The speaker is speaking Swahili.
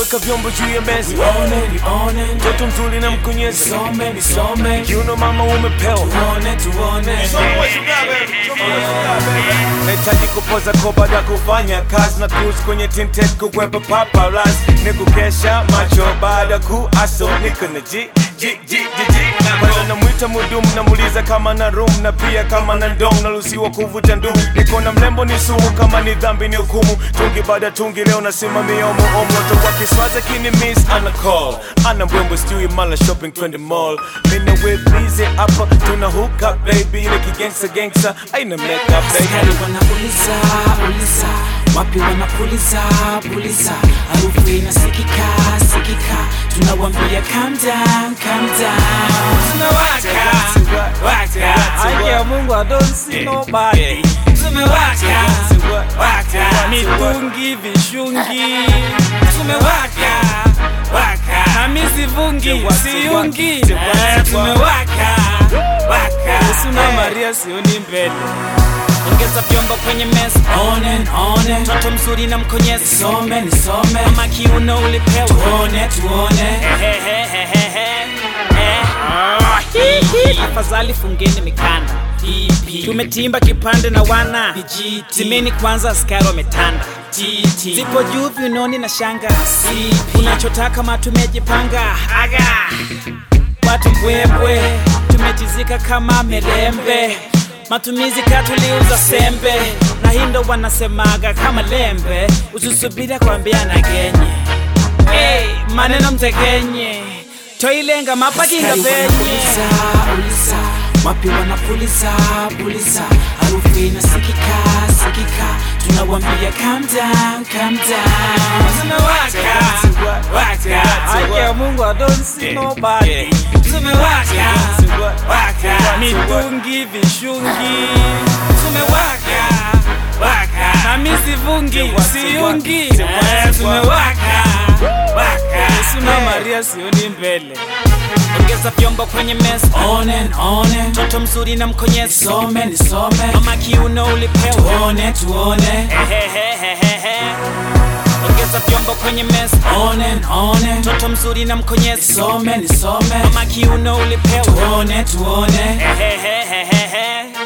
weka vyombo juu ya meza Nione, nione, mtoto mzuri na mkonyeza nisome, nisome, kiuno mama umepewa tuone, tuone. nahitaji kupoza ko baada ya kufanya kazi na cruise kwenye tinted kukwepa paparazzi ni kukesha macho baada ya kuaso niko na ji ji ji ji ji kwanza namwita mudumu namuuliza kama na room na pia kama na ndong naruhusiwa kuvuta ndumu niko na mlembo ni sumu kama ni dhambi ni hukumu tungi baada ya tungi leo nasimamia omo moto wa kiswaza kini miss ana call ana mbwembwe sijui mala shopping twende mall mina we busy hapa tuna hook up baby ile kigangsta gangsta aina make up baby Askari wanauliza uliza, wapi wanapuliza puliza, harufu inasikika sikika, tunawambia calm down, calm down. Tumewaka waka, Haki ya Mungu, I don't see nobody. tumewaka waka, Mitungi, vishungi, tumewaka waka, na mi sivungi, siungi. Eh, tumewaka waka. Suna Maria sioni mbele. Ongeza vyombo kwenye meza, One, one, mtoto mzuri na mkonyezi, nisome nisome, kama kiuno ulipewa. tuone tuone. Afadhali fungeni mikanda, Pipi, tumetimba kipande na wana vijiti, timeni kwanza, askari wametanda, titi, zipo juu viunoni na shanga, sipi, unachotaka matumejipanga aga watu mbwembwe tumetizika kama merembe matumizi katuliuza sembe na hindo wanasemaga kama lembe usisubira kwambia na genye hey, maneno mtegenye toilenga mapakinga Askari venye wanapuliza uliza, wapi wanapuliza puliza, harufu inasikika sikika, tunawambia calm down, calm down. Tumewaka waka, haki ya mungu I don't see nobody tumewaka waka, mitungi vishungi tumewaka waka, na mi sivungi siungi Eh, tumewaka waka. suna maria sioni mbele ongeza vyombo kwenye meza On and on and mtoto mzuri na mkonyezi nisome nisome, mama kiuno ulipewa tuone tuone. Ehehehehe. ongeza vyombo kwenye meza On and on and mtoto mzuri na mkonyezi nisome nisome, mama kiuno ulipewa tuone tuone. Ehehehehe.